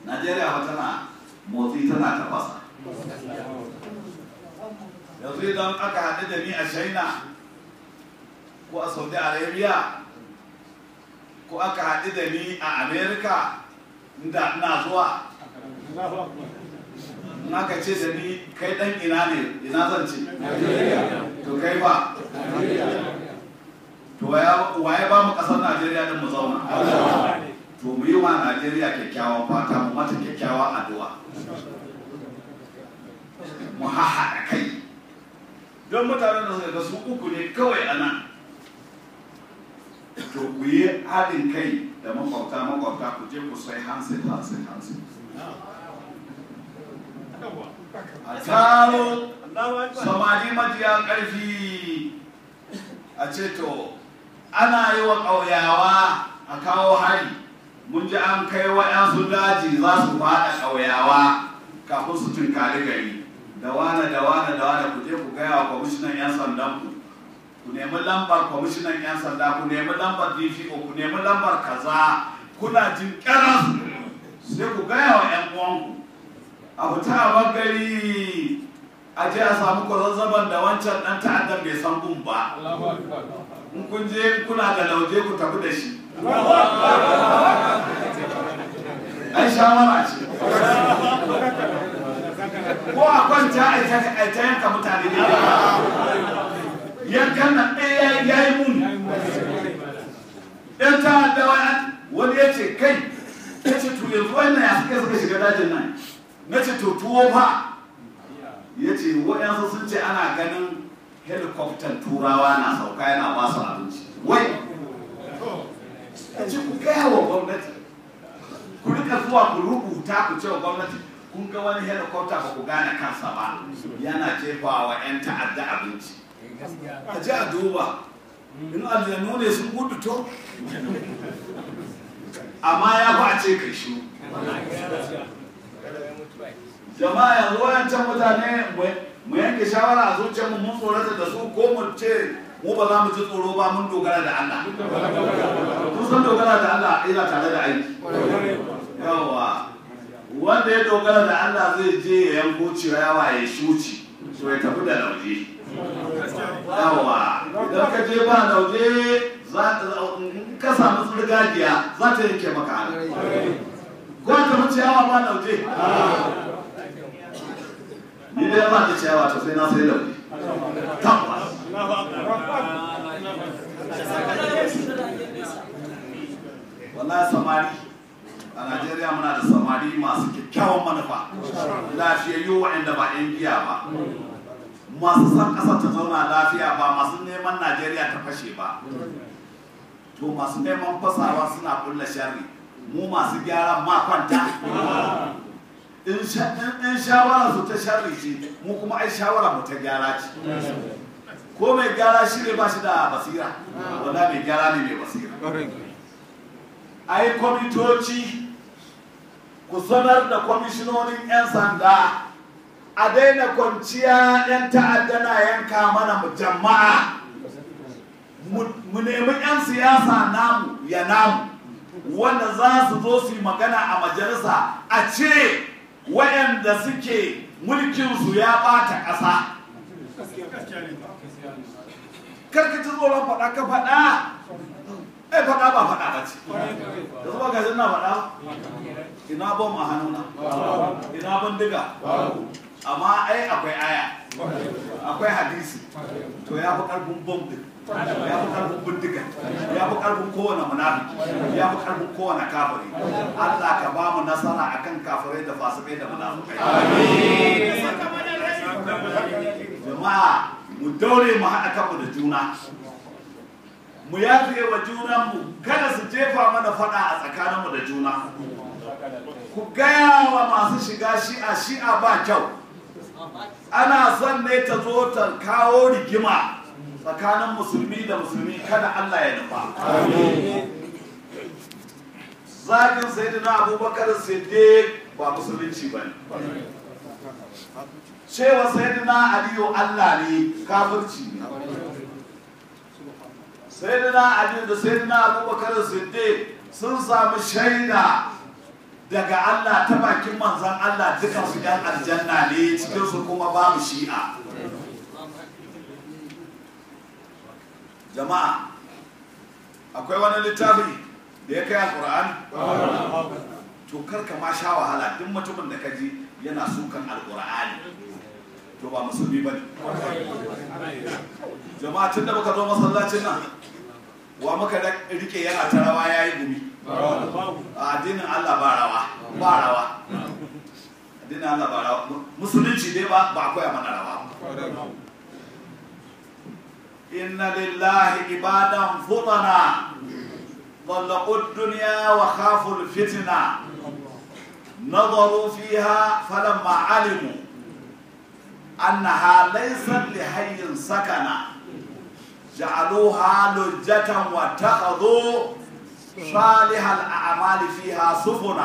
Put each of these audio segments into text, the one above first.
najeriya ba tana motsi tana tafasa yanzu idan aka haɗu da ni a china ko a saudi arabia ko aka haɗu da ni a america inda ina zuwa in aka ce da ni kai ɗan ina ne ina zan ce to kai ba to waye ba mu ƙasar najeriya din mu zauna to mu yi wa najeriya kyakkyawan fata mu mata kyakkyawan addu'a mu hahaɗa kai don mutanen da suka ga su uku ne kawai a nan to ku yi haɗin kai da makwabta makwabta ku je ku sai hansit hansit hansit a taro samari majiya ƙarfi a ce to ana yi wa ƙauyawa a kawo hari mun ji an kai wa'yansu daji za su faɗa ƙauyawa kafin su tunkari gari da wane da wane da wane ku je ku gaya wa kwamishinan 'yan sandan ku ku nemi lambar kwamishinan 'yan sanda ku nemi lambar dpo ku nemi lambar kaza kuna jin karas sai ku gaya wa 'yan uwanku a fita a gari a je a samu kwazazzaban da wancan dan ta'addan bai san gun ba in kun je kuna da lauje ku tafi da shi ai shawara ce ko a kwanta a ta yanka mutane ne yankan nan ɗaya ya yi muni ɗan ta'adda wani ya ce kai ya ce to yanzu wannan ya suka suka shiga dajin nan na ce to tuwo fa ya ce waɗansu sun ce ana ganin helikoftan turawa na sauka yana ba su abinci wai ya ce ku gaya wa gwamnati ku rika zuwa ku rubuta ku ce wa gwamnati kun ga wani helikofta ba ku gane kansa ba yana jefa wa 'yan ta'adda abinci a ji a duba in aljanu ne sun gudu to amma ya fi a ce kai shi jama'a yanzu wayancan mutane mu yanke shawara a zuciyarmu mun tsorata da su ko mu ce mu ba za mu ji tsoro ba mun dogara da Allah kun san dogara da Allah ina tare da aiki yawa wanda ya dogara da Allah zai je ya yanko ciyawa ya shuci to ya tafi da lauje yawa idan ka je ba lauje ka samu tsirgagiya za ta yanke maka hannu ko ta mu ciyawa ba lauje ni dai ba ta ciyawa to sai na sai lauje tabbas wallahi samari a Najeriya muna da samari masu kyakkyawan manufa lafiyayyu waɗanda ba 'yan giya ba masu san ƙasar ta zauna lafiya ba masu neman Najeriya ta fashe ba to masu neman fasawa suna kulla sharri mu masu gyaran makwanta in shawara su ta sharri ce mu kuma ai shawara mu ta gyara ce ko mai gyara shi ne ba shi da basira wanda mai gyara ne mai basira ai kwamitoci ku sanar da kwamishinonin 'yan sanda a daina kwanciya 'yan ta'adda na yanka mana jama'a mu nemi 'yan siyasa namu ya namu wanda za su zo su yi magana a majalisa a ce wayanda suke mulkinsu ya ɓata ƙasa karka ci tsoron faɗa ka faɗa ai faɗa ba faɗa ba ce da zuba gajin na faɗa ina bom a hannuna ina bindiga amma ai akwai aya akwai hadisi to ya fi ƙarfin bom din ya fi ƙarfin bindiga ya fi ƙarfin kowane munafiki ya fi ƙarfin kowane kafiri Allah ka ba mu nasara akan kafirai da fasikai da munafikai jama'a mu daure mu haɗa kanmu da juna mu yafe wa junanmu kada su jefa mana faɗa a tsakaninmu da juna ku gaya wa masu shiga shi'a shi'a ba kyau ana son ne ta zo ta kawo rigima tsakanin musulmi da musulmi kada Allah ya nufa zagin sayyidina abubakar siddiq ba musulunci ba ne cewa sayyidina aliyu Allah ne kafirci ne sayyidina aliyu da sayyidina abubakar siddiq sun samu shaida daga Allah ta bakin manzan Allah dukan su yan aljanna ne cikin su kuma babu shi'a jama'a akwai wani littafi da ya kai alqur'ani to karka ma sha wahala duk mutumin da kaji yana sukan alqur'ani to ba musulmi bane jama'a tun da muka zo masallacin nan wa muka rike yana ta rawa yayi gumi a addinin Allah ba rawa ba rawa addinin Allah ba rawa musulunci dai ba ba koya mana rawa inna lillahi ibadan futana طلقوا الدنيا وخافوا الفتنة نظروا فيها فلما علموا أنها ليست لحي سكنا جعلوها لجة واتخذوا صالح الأعمال فيها سفنا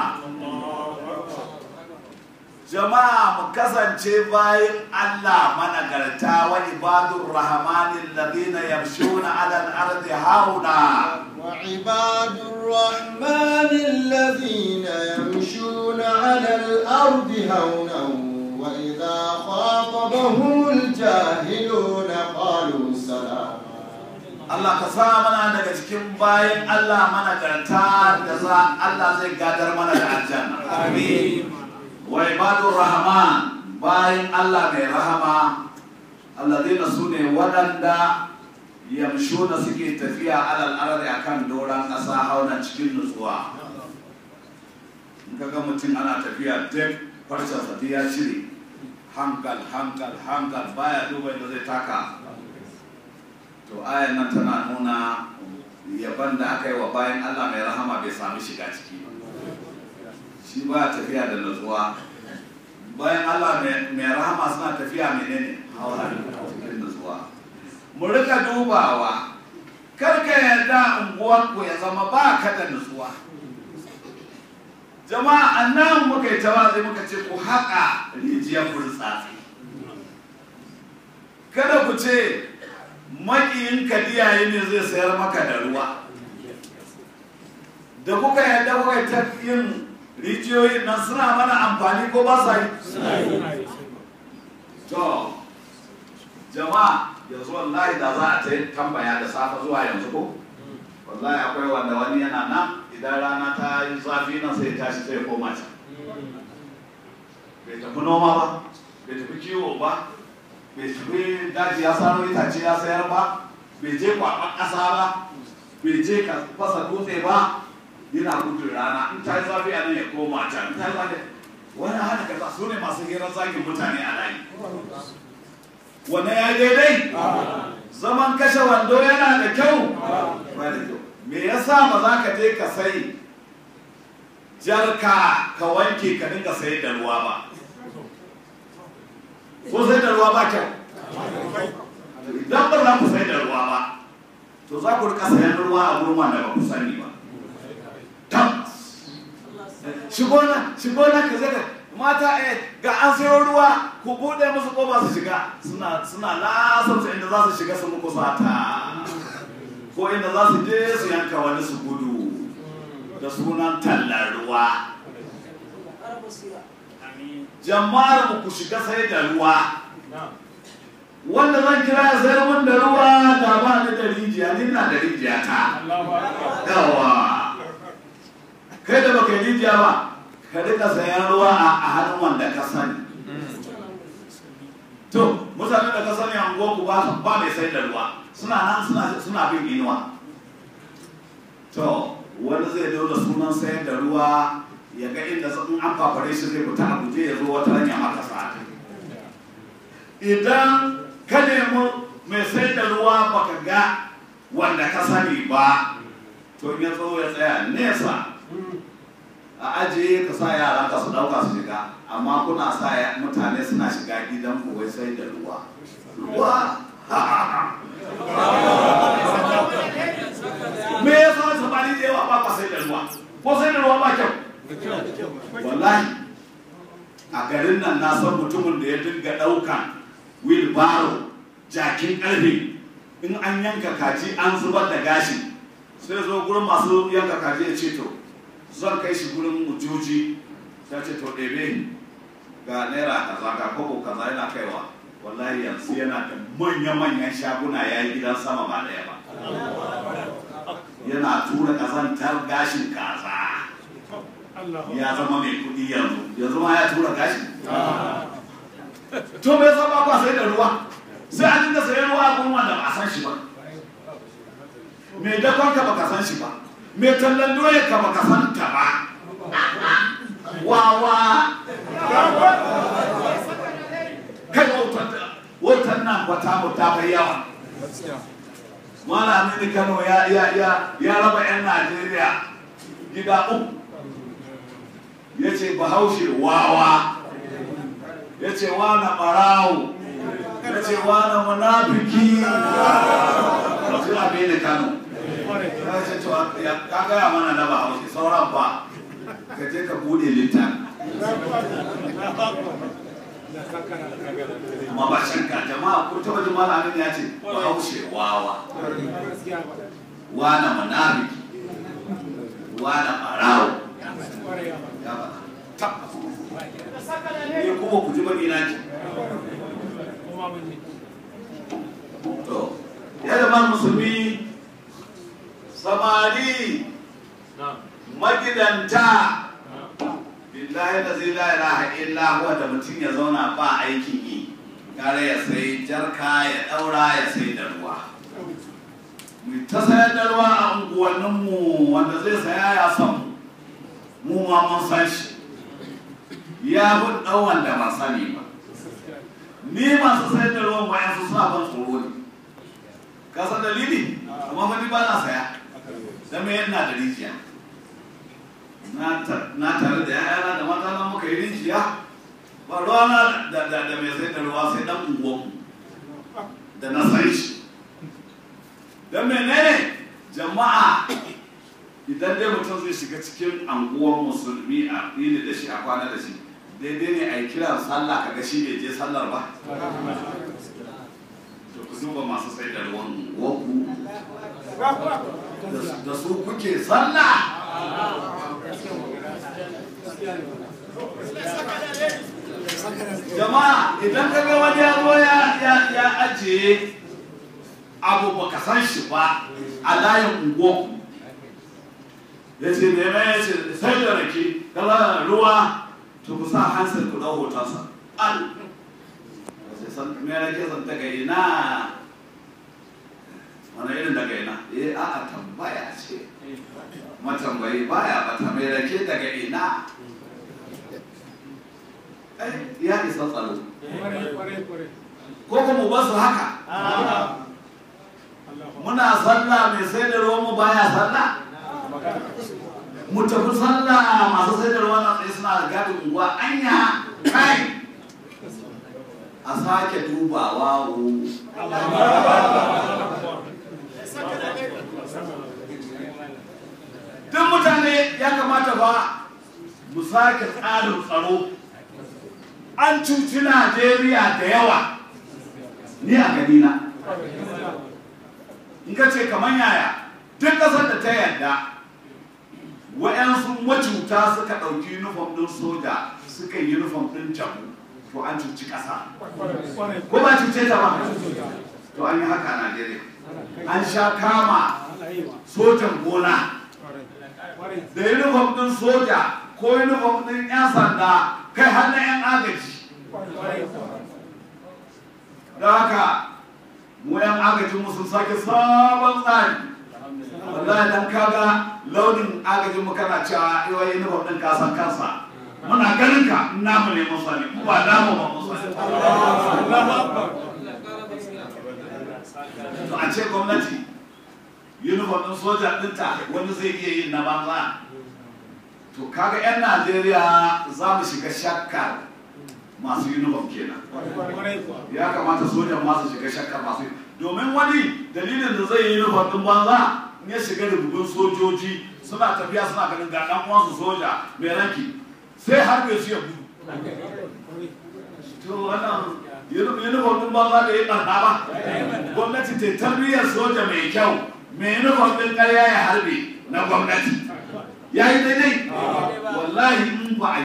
jama'a mu kasance bayan Allah managarta wa ibadur rahmanin ladina yamshuna ala al-ardi hauna وعباد الرحمن الذين يمشون على الأرض هونا وإذا خاطبهم الجاهلون قالوا سلاما Allah ka sa mana daga cikin bayan Allah managarta da za Allah zai gadar mana da aljanna amin wa ibadur rahman bayan Allah mai rahama alladhina sune waɗanda yamshuna suke tafiya alal ardi akan doran ƙasa hauna cikin nutsuwa in kaga mutum ana tafiya duk farcen sa ya cire hankal hankal hankal baya duba inda zai taka to ayan nan tana nuna yaban da aka yi wa bayan Allah mai rahama bai sami shiga ciki ba shi ba tafiya da nutsuwa bayan Allah mai rahama suna tafiya menene haura cikin nutsuwa mu rika dubawa karka yarda unguwarku ya zama ba ka da nutsuwa jama'a annan muka yi tawazi muka ce ku haƙa rijiyar burtsatsi kada ku ce maƙiyin kadiyaye ne zai sayar maka da ruwa da kuka yarda kuka ta yin rijiyoyin nan suna mana amfani ko ba sa yi to jama'a yanzu wallahi da za a ta tambaya da safe zuwa yanzu ko wallahi akwai wanda wani yana nan idan rana ta yi zafi nan sai tashi sai koma can bai tafi noma ba bai tafi kiwo ba bai tafi daji ya saro itace ya sayar ba bai je kwaɓar ƙasa ba bai je ka fasa dutse ba yana gudun rana in ta yi zafi a nan ya koma can in ta yi zafi wani hana kaza su ne masu hirar zagin mutane a layi wane ya daidai zaman kashe wando yana da kyau ba da kyau me yasa ba za ka je ka sai jarka ka wanke ka dinga sayar da ruwa ba ko sai da ruwa ba kyau idan ba za ku sai da ruwa ba to za ku rika sayan ruwa a wurin wanda ba ku sani ba tabbas shigo na shigo na ka zaka mata eh ga an sayo ruwa ku bude musu kofa su shiga suna suna lasar su inda za su shiga su muku sata ko inda za su je su yanka wani su gudu da sunan tallar ruwa jama'ar mu ku shiga sai da ruwa wanda zan kira ya sayar mun da ruwa da ba ni da rijiya ni na da rijiya ta yawa kai da baka yi rijiya ba ka rika sayan ruwa a hannun wanda ka sani to mutanen da ka sani a ku ba ba mai sai da ruwa suna nan suna suna bin inuwa to wani zai daura sunan sayar da ruwa ya ga inda in an fafare shi zai fita a guje ya zo wata hanya maka sa idan ka nemi mai sayar da ruwa baka ga wanda ka sani ba to in ya zo ya tsaya nesa a ajiye ka sa yara ka su dauka su shiga amma kuna sa mutane suna shiga gidan ku wai sai da ruwa ruwa me ya sa samari da yawa ba ka sai da ruwa ko sai da ruwa ba kyau wallahi a garin nan na san mutumin da ya dinga daukan wheelbarrow jakin karfe in an yanka kaji an zubar da gashi sai zo gurin masu yanka kaji ya ce to zan kai shi gurin mujoji ta ce to ɗebe ga naira kaza ga kobo kaza yana kaiwa wallahi yanzu yana da manya-manyan shaguna ya yi gidan sama ba ɗaya ba yana tura ƙazantar gashin kaza ya zama mai kuɗi yanzu yanzu ma ya tura gashin to me yasa ba kwa sai da ruwa sai an dinga sayan ruwa a gurin wanda ba a san shi ba me dakon ka baka san shi ba me tallan doye ka baka san ta ba wawa kai wautar wautar nan kwata mu ta bai yawa malamin kano ya ya ya ya raba yan najeriya gida uku ya ce bahaushe wawa ya ce wana ɓarawo ya ce wana munafiki sai abin da kano ya ce to ya ka gaya mana na bahaushe sauran ba ka je ka bude littafi ma ba shanka jama'a ko taba jama'a amin ya ce bahaushe wawa wana munafiki wana ɓarawo ya faɗa tabbas ne kuma ku ji bani na ji to ya zama musulmi samari magidanta billahi da zai la ilaha illa huwa da mutum ya zauna ba aikin yi kare ya sai jarka ya daura ya sai da ruwa mu ta sayar da ruwa a unguwanninmu wanda zai saya ya san mu ma mun san shi ya fi ɗan wanda ba sani ba ni masu sayar da ruwan bayan su suna ban tsoro ne ka san dalili amma fa ni ba na saya dan me yana da rijiya na tare da yayana da mata na muka yi rijiya ba ruwa na da da da mai sayar da ruwa sai dan unguwan da na san shi dan menene jama'a idan dai mutum zai shiga cikin anguwar musulmi a fili da shi a kwana da shi daidai ne a yi kiran sallah kaga shi bai je sallar ba to ku duba masu sai da ruwan unguwarku da su kuke sallah jama'a idan ka ga wani ya zo ya ajiye abu baka san shi ba a layin unguwarku ya ce da ya ce sai da rake kala ruwa to ku sa hansar ku ɗau hotonsa al sai san me rake san daga ina wani irin daga ina eh a a tambaya ce matambayi baya bata mai rake daga ina ai ya isa tsaro ko kuma ba su haka muna sallah mai sai da ruwan mu baya sallah mu tafi sallah masu sai da ruwan tsaye suna da gadin unguwa anya kai a sake dubawa wo duk mutane ya kamata ba mu sake tsarin tsaro an cuci najeriya da yawa ni a ganina in ka ce kamar yaya duk ƙasar da ta yarda wa'yansu macuta suka ɗauki uniform ɗin soja suka yi uniform ɗin jamu to an cuci ƙasa ko ba cuce ta ba to an yi haka a najeriya an sha kama sojan gona da uniform ɗin soja ko uniform ɗin 'yan sanda kai har na 'yan agaji da haka mu 'yan agajin mu sun sake sabon tsari wallahi dan kaga launin agajin mu kana cewa yau uniform ɗin ka san kansa muna ganin ka namu ne mun sani ba namu ba mun sani to a ce gwamnati uniform ɗin soja ɗinta wani zai iya yin na banza to kaga 'yan najeriya za mu shiga shakkar masu uniform kenan ya kamata sojan masu shiga shakkar masu domin wani dalilin da zai yi uniform ɗin banza in ya shiga rububin sojoji suna tafiya suna ganin ga ɗan uwansu soja mai ranki sai har bai su ya gudu to wannan uniform ɗin banza da ya ɓarna ba gwamnati ta tarbiyyar soja mai kyau mai uniform ɗin ƙarya ya harbe na gwamnati ya yi daidai wallahi in ba a